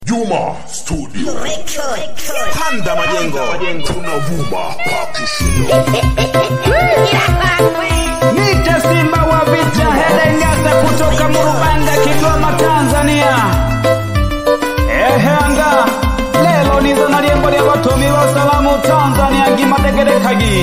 Juma Studio. Panda majengo. Tunavuma pakishindo. Nite Simba wa vita Hedengasa kutoka Murubanga, Kigoma, Tanzania. Ehe anga lelo niza na liembo lya batomi ba salamu Tanzania ngimategerekagi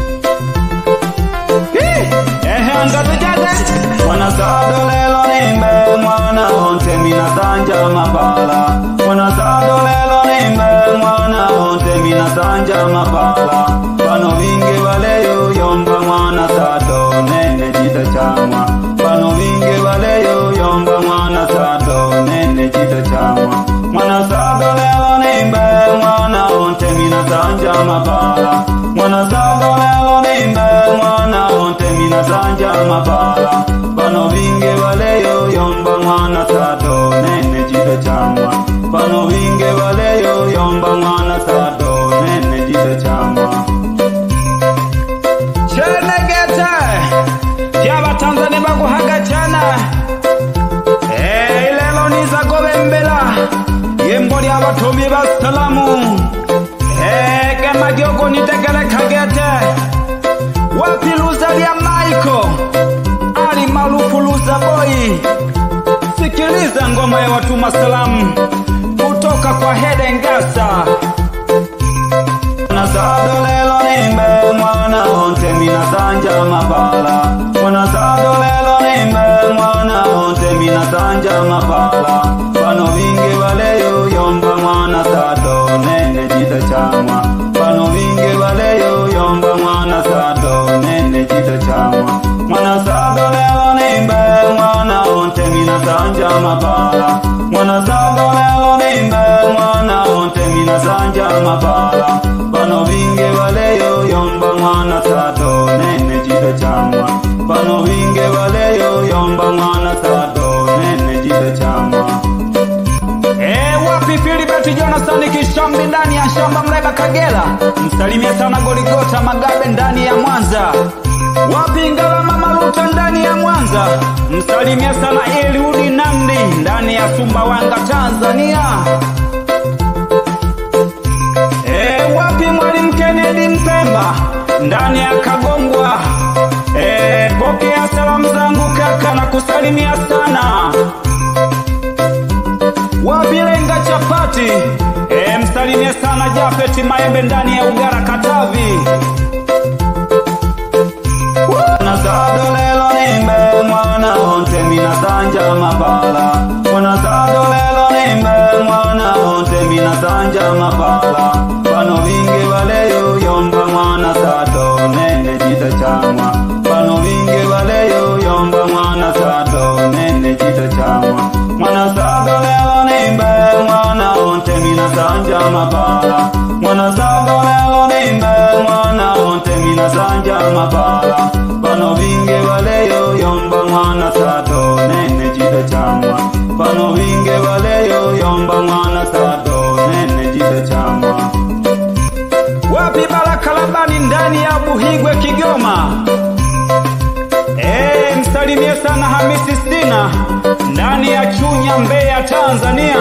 ehe anga tujage wanasado lelo nimbe mwana onte minasanja mapala wanasado lelo nimbe mwana onte minasanja mapala bano vinge baleyo yomba mwana sato nene chita chamwa bano vinge baleyo yomba mwana sato nene chita chamwa mwana sato lelo nimbe mwana onte minasanja mapala mwana sato lelo nimbe mwana onte minasanja mapala bano vinge baleyo yomba mwana sato nene chita chamwa bano vinge baleyo yomba mwana sato nene chita chamwa chenegete tyavatanzania vakuhaga chana Eh, ilelo nizagovembela yembo lya vatomi va salamu Eh, kemagyogo nitegelekagete wapiluza lya maiko ali malufu luza boyi sikiliza ngoma ya watuma salamu kutoka kwa hedengasa Mwanasado lelo nimbe mwana onte minasanja mapala Mwanasado lelo nimbe mwana onte minasanja mapala Bano vinge baleyo yomba mwana sato nene chita chamwa Bano vinge baleyo yomba mwana sato nene chita chamwa Mwanasado lelo nimbe mwana onte minasanja mapala Mwanasado lelo nimbe mwana onte minasanja mapala Bano vinge baleyo yomba mwana sato nene chita chamwa Bano vinge baleyo yomba mwana sato nene chita chamwa Eh, wapi Filibert Jonathan Kishambi ndani ya shamba Mleba Kagera, msalimie sana Goligota Magabe ndani ya Mwanza. Wapi Ngalama Maluta ndani ya Mwanza, msalimie sana Eliudi Namdi ndani ya Sumbawanga Tanzania. Eh, wapi Mwalimu Kennedy Mpemba ndani ya Kagongwa. Eh, pokea salamu zangu kaka na kusalimia sana wavilenga chapati e, msalimie sana Jafeti Maembe ndani ya Ugara Katavi. Mwanasado lelo nimbe mwana onte minasanja mapala Mwanasado lelo nimbe mwana onte minasanja mapala Bano vinge baleyo yomba mwana sato nene chita chamwa Bano vinge baleyo yomba mwana sato nene chita chamwa Mwana sado lelo nimbe mwana onte minasanja mapala Mwana sado lelo nimbe mwana onte minasanja mapala Bano vinge baleyo yomba mwana sato nene chita chamwa Bano vinge baleyo yomba mwana sato nene chita chamwa Wapi Baraka Labani ndani ya Buhigwe Kigoma Eh, msalimie sana Hamisi Sina ndani ya Chunya Mbeya Tanzania.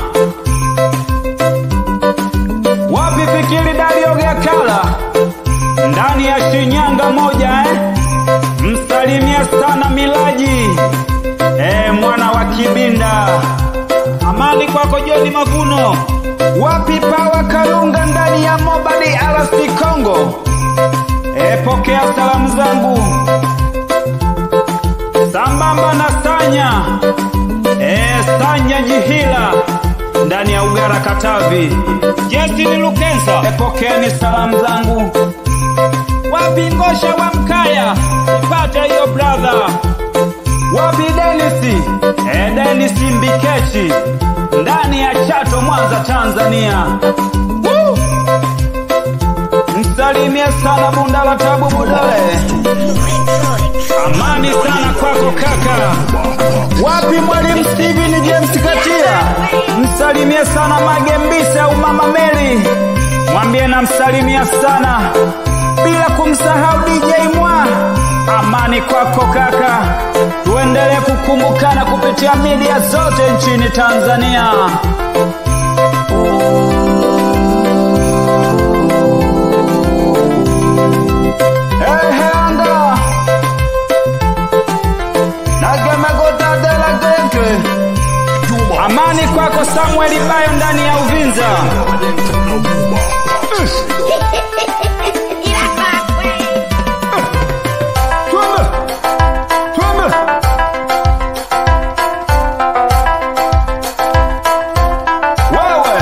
Wapi Fikiri Dario Gakala ndani ya Shinyanga moja eh? Msalimie sana Milaji eh, mwana wa Kibinda. Amani kwako Joni Mavuno. Wapi Pawa Karunga ndani ya Mobadi RC Congo. Eh, pokea salamu zangu sambamba na Sanya eh, Sanya Jihila ndani ya Ugara Katavi. Justin Lukensa, epokeeni salamu zangu. Wapi Ngosha wa Mkaya, pata hiyo brother. Wapi Denisi eh, Denisi Mbikechi ndani ya Chato, Mwanza, Tanzania. Woo! Msalimie sana Bundala Tabu Budole. Amani sana kwako kaka. Wapi mwalimu Steven James Katia? Msalimie sana Magembisa au Mama Mary. Mwambie namsalimia sana bila kumsahau DJ Mwa. Amani kwako kaka. Tuendelee kukumbukana kupitia media zote nchini Tanzania. wako Samuel Bayo ndani ya Uvinza. Twende, twende. Wewe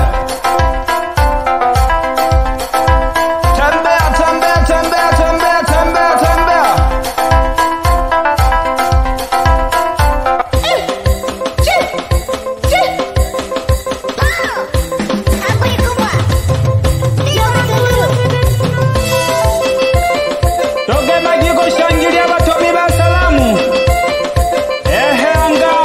tembea, tembea, tembea, tembea, tembea, tembea. Toge majiko shangilia batobi ba salamu. Ehe anga.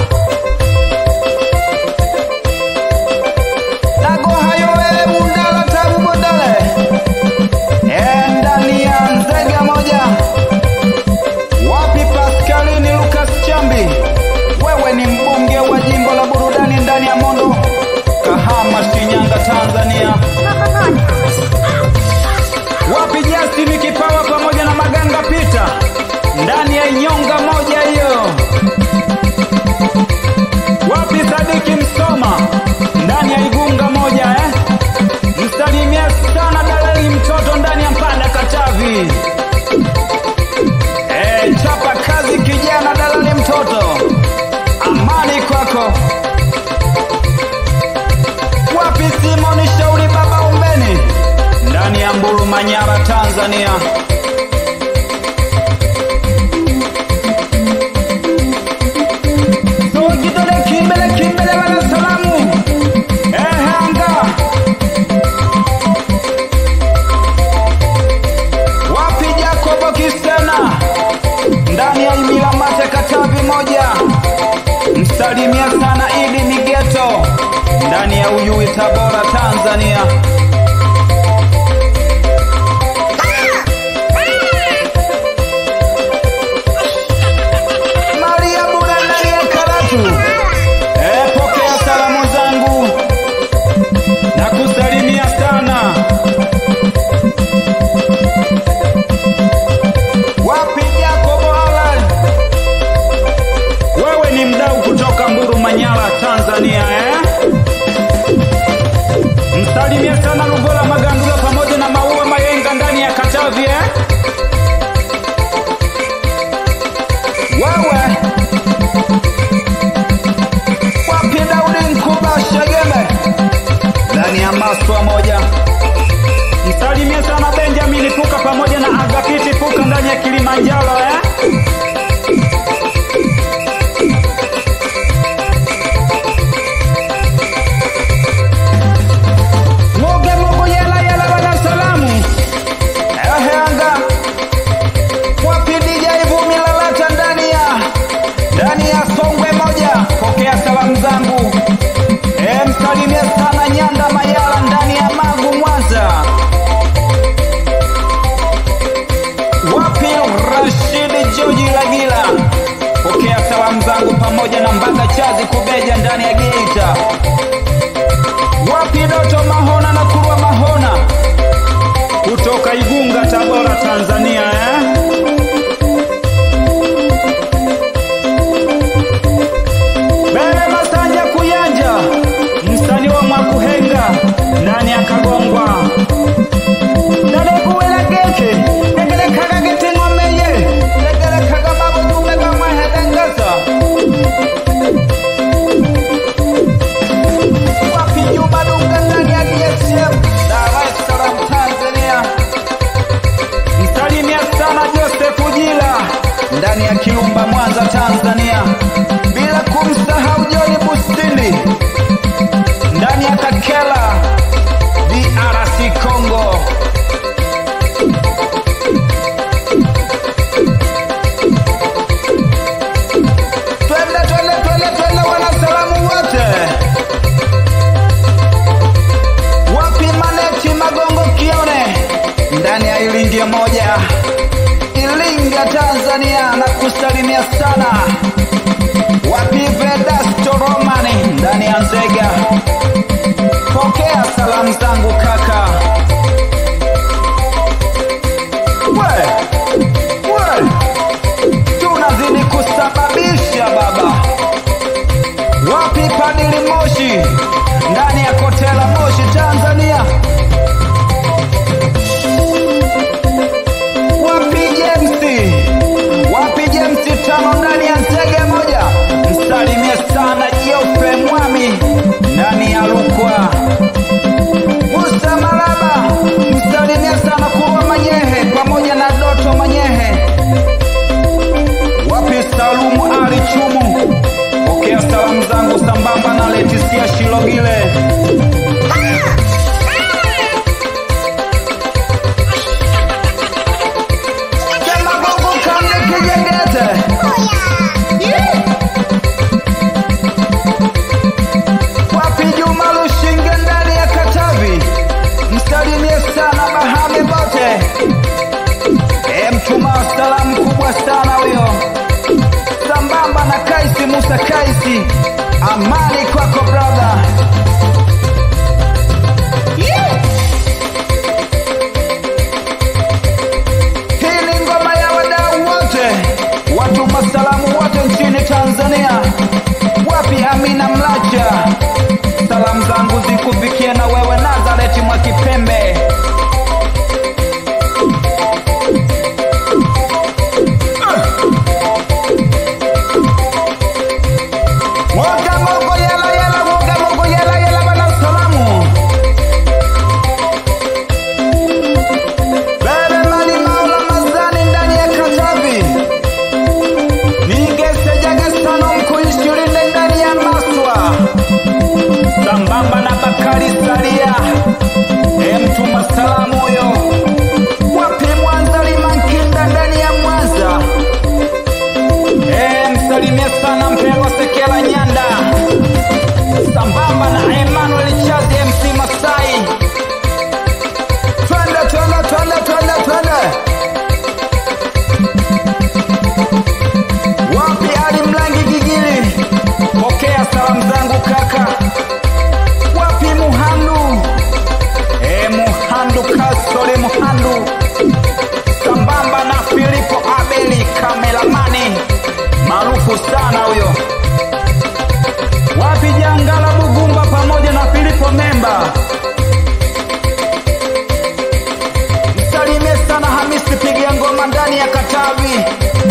Nago hayo wewe mundala tabu bodale. Eh, ndani ya nzega moja. Wapi Pascalini Lucas Chambi? Wewe ni mbunge wa jimbo la burudani ndani ya Mondo. Kahama, Shinyanga, Tanzania. Wapi Justin Kipawa pamoja na Maganga Pita ndani ya nyonga moja hiyo? Wapi Sadiki Msoma ndani ya igunga moja eh? Msalimia sana dalali mtoto ndani ya Mpanda Katavi. Eh, chapa kazi kijana dalali mtoto, amani kwako. Wapi Simoni Shauri baba umbeni ndani ya Mbulu Manyara Tanzania. So kidole kimbele kimbele wala salamu. Eh anga. Wapi Jacobo Kistena ndani ya Imila Mate Katavi moja. Msalimia sana Idi Migeto ndani ya Uyui Tabora Tanzania. Maria Buda ndani ya Karatu. Eh, pokea salamu zangu na kusalimia sana. Wapi Jacobo Alan? Wewe ni mdau kutoka Mburu Manyara, Tanzania eh? Msalimie sana Lugola Magandula pamoja na Maua Mayenga ndani ya Katavi eh? Wewe wapi Daudi Nkuba Shegeme ndani ya Maswa moja. Msalimie sana Benjamin Puka pamoja na Agapiti Puka ndani ya Kilimanjaro eh? Moge mogo yela yela bana salamu. Ehe anga. Wapi DJ Vumi Lalata ndani ya ndani ya Songwe moja. Pokea salamu zangu. Eh, msalimie sana Nyanda Mayala ndani ya Magu Mwanza. Wapi Rashid Joji Lagila. Pokea salamu zangu pamoja na Mbaga Chazi Kubeja ndani ya Geita. Wapi Doto Mahona na Kurwa Mahona kutoka Igunga, Tabora, Tanzania eh? Bele Masanja Kuyanja, msanii wa Mwakuhenga ndani ya Kagongwa. Dadekuwela geke negelekaga gete ng'omeye negelekaga mabudume gamwehedengeza wapi Juma Dunga ndani ya DSM Dar es Salaam Tanzania. Msalimia sana Joseph Jila ndani ya Kilumba Mwanza Tanzania, bila kumsahau John Bustindi ndani ya Kakela DRC Congo. Twende twende twende twende, wanasalamu wote wapi Maneti Magongo Kione ndani ya Ilingi moja Ilinga Tanzania, na kusalimia sana wapi Vedasto Romani ndani ya Nzega. Pokea salamu zangu kaka. We, we, tunazidi kusababisha baba. Wapi Padili Moshi ndani ya Kotela Moshi, Tanzania. Wapi James? Wapi James tano ndani ya Nzege moja? Msalimie sana Jope Mwami ndani ya Rukwa. Musa Malaba, msalimie sana Kurwa Manyehe pamoja na Doto Manyehe. Wapi Salumu Ali Chumu? Pokea salamu zangu sambamba na Letisia Shilogile. Sema Mungu kande kijengete. Wapi Juma Lushinge ndani ya Katavi? Msalimie sana Bahame bote. E, mtuma salamu kubwa sana huyo, sambamba na Kaisi Musa Kaisi. Amani kwako brother. Hii ni ngoma ya wadau wote, watuma salamu wote nchini Tanzania. Wapi Amina Mlacha? Salamu zangu zikufikie na wewe Nazareti mwa Kipembe. Mwoga mogo yela yela, mwoga mogo yela yela, bana salamu. Bebe mali maula mazani ndani ya Katavi. Ningesejaga sana mkuishirinde ndani ya Maswa. Sambamba na Bakari Saria. E mtuma salamu huyo. Wapi Mwanza Limankinda ndani ya Mwanza. E msalimie sana mpendwa Sekela Nyanda. Sambamba na Emmanuel Chazi MC Masai. Twende twende twende twende twende. Wapi Ali Mlangi Gigili? Pokea salamu zangu kaka. Wapi Muhandu? E Muhandu Kasole Muhandu. Sambamba na Filipo Abeli kameramani maarufu sana huyo. Wapi Jangala Bugumba pamoja na Filipo Memba. Msalimie sana Hamisi piga ngoma ndani ya Katavi.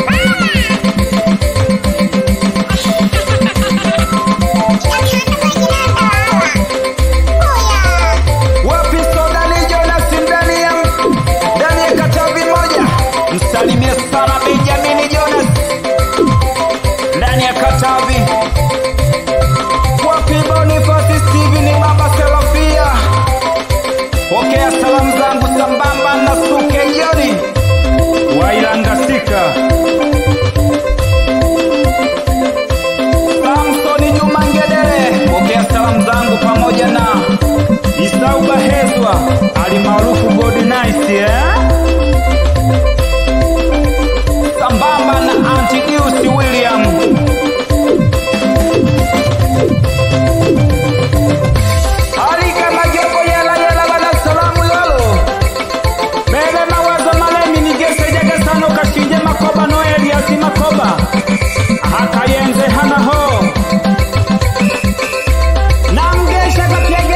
Wapi Sodani Jonas ndani ya ndani ya Katavi moja. Msalimie sana Benjamin Jonas ndani ya Katavi. Wapi Boniface Steven Baba Serafia. Pokea salamu zangu sambamba na Suke Joni Wailangasika. Samsoni Juma Ngedere, pokea salamu zangu pamoja na Isau Bahezwa alimaarufu God Nice, eh? Sambamba na Antidius William. Ali kama jopo yela yela bana salamu lolo. Bebe mawazo malemi nigese jaga sana ukashinje makoba no Elias makoba. Hakayenze hana ho. Namgesha kapia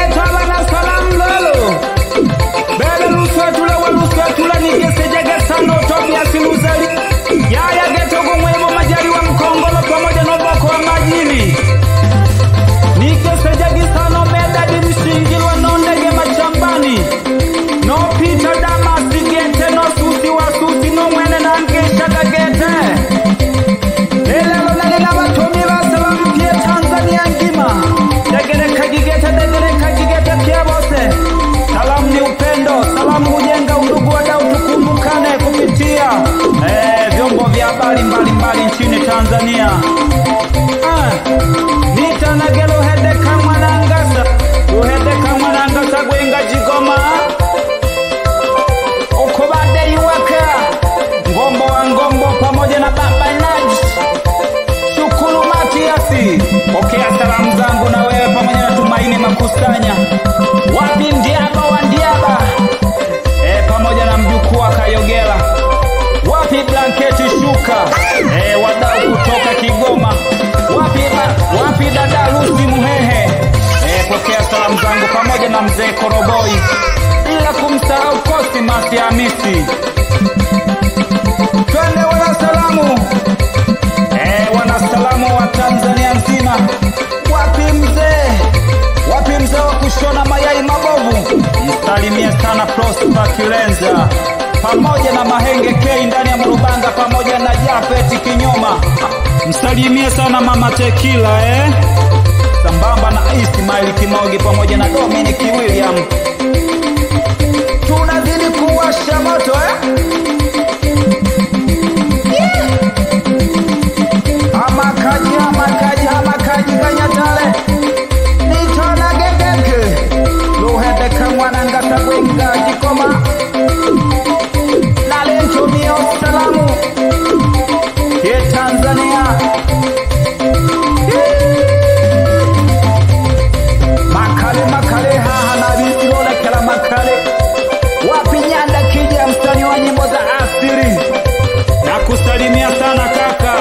mzee Koroboi, bila kumsahau Kosi Masi Hamisi. Twende wanasalamu, eh, wanasalamu wa Tanzania nzima. Wapi mzee, wapi mzee wa kushona mayai mabovu? Msalimie sana Prosper Kilenza pamoja na Mahenge K ndani ya Mrubanga pamoja na Jafet Kinyoma. Msalimie sana Mama Tekila eh? sambamba na Ismail Kimogi pamoja na Dominic William. Tunazidi kuwasha moto eh? Amakaji, amakaji, amakaji kanyatale nitona gegeke luhendeka mwanangata gwenga jikoma nalentumio salamu ye Tanzania makale makale haha na visilolekela makale wapi nyanda kija mstani wa nyimbo za asiri na kusalimia sana kaka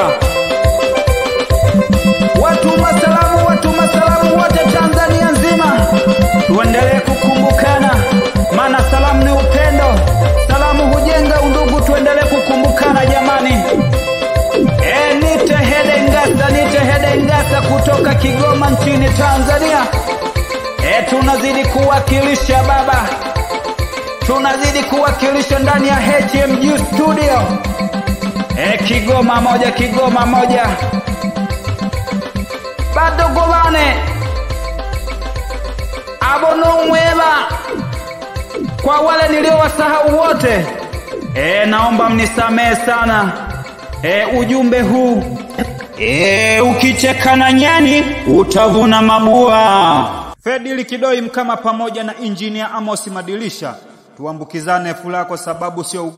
watu masalamu watu masalamu wote Tanzania nzima tuendelee kukumbukana maana salamu ni upendo salamu hujenga undugu tuendelee kukumbukana jamani e, nite hede ngasa nite hede ngasa kutoka Kigoma nchini Tanzania e, tunazidi kuwakilisha baba tunazidi kuwakilisha ndani ya HMG studio e, Kigoma moja Kigoma moja bado gobane abono mwema kwa wale niliowasahau wote e, naomba mnisamehe sana e, ujumbe huu e, ukicheka na nyani utavuna mabua Fedili Kidoi Mkama pamoja na injinia Amos Madilisha tuambukizane furaha kwa sababu sio